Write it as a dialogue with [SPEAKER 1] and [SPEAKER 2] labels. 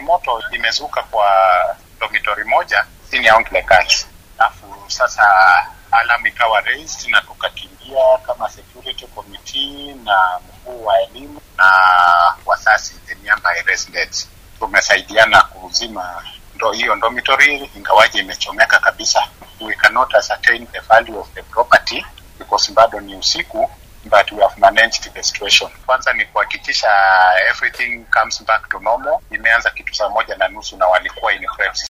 [SPEAKER 1] moto imezuka kwa dormitory moja chini ya Ongle Girls, alafu sasa alarm ikawa raised na tukakimbia kama security committee na mkuu wa elimu na wasasi the nearby residents, tumesaidiana kuzima ndo hiyo dormitory, ingawaje imechomeka kabisa. We cannot ascertain the value of the property because bado ni usiku but we have managed the situation. Kwanza ni kuhakikisha everything comes back to normal. Imeanza kitu saa moja na nusu na walikuwa in